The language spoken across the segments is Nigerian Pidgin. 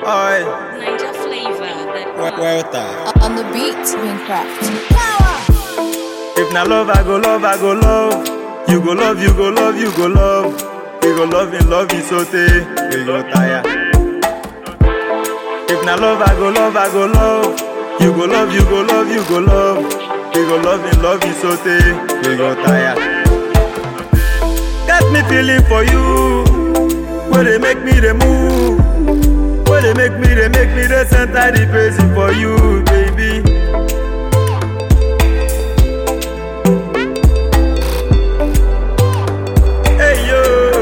Oi, Ninja flavor. That Welta. On the beat, Wincraft. If na love, I go love, I go love. You go love, you go love, you go love. You go love in love, is so we go tire. If na love, I go love, I go love. You go love, you go love, you go love. You go love in love, is so we go tire. Got me feeling for you. Where they make me the move. Where they make me, they make me the center the praising for you, baby. Hey yo,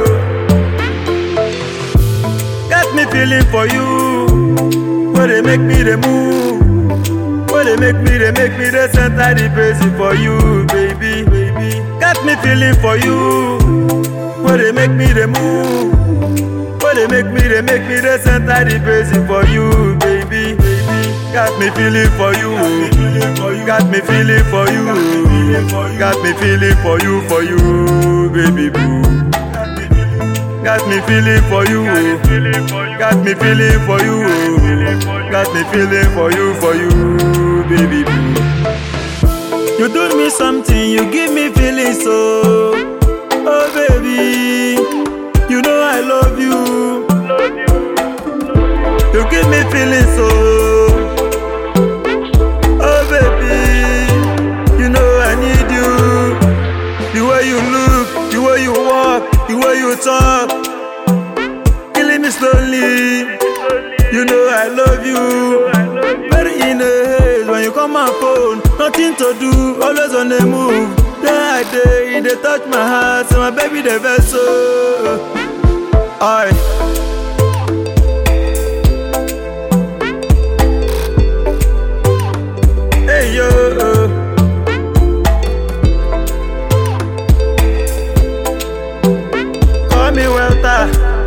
got me feeling for you. Where they make me the move. Where they make me, they make me the center the praising for you, baby, baby. Got me feeling for you. Where they make me the move. Where they make me, they make me the center the praising for you, baby, baby. Got me feeling for you. Got me feeling for you. Got me feeling for you, for you, baby boo. Got me feeling for you. Got me feeling for you. Got me feeling for you, for you, baby boo. You do me something, you give me feeling so. Oh baby, you know I love you. You give me feeling so. Oh baby, you know I need you. The way you look, the way you walk, the way you talk, killing me slowly. You know I love you. Very in the haze when you call my phone, nothing to do, always on the move. Day I day, they touch my heart, so my baby the vessel. Oi. Hey yo. Call me Welta.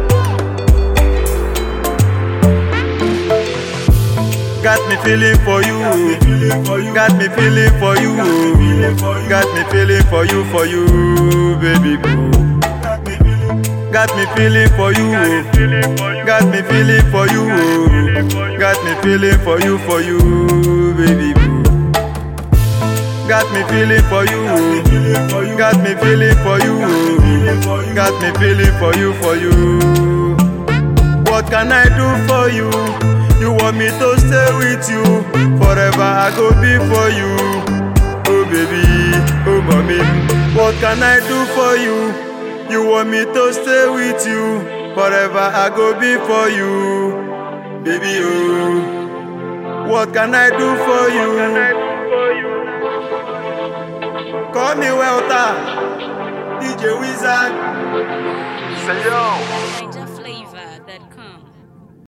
Got me feeling for you. Got me feeling for you. Got me feeling for you, for you, baby boo. Got me feeling for you. Got me feeling for you. Got me feeling for you, for you, baby boo. Got me feeling for you. Got me feeling for you. Got me feeling for you, for you. What can I do for you? You want me to stay with you forever? I go be for you. Oh baby, oh mommy. What can I do for you? You want me to stay with you forever? I go be for you, baby. Oh, what can I do for you? Call me Welta, DJ Wizard. Ninja flavor. That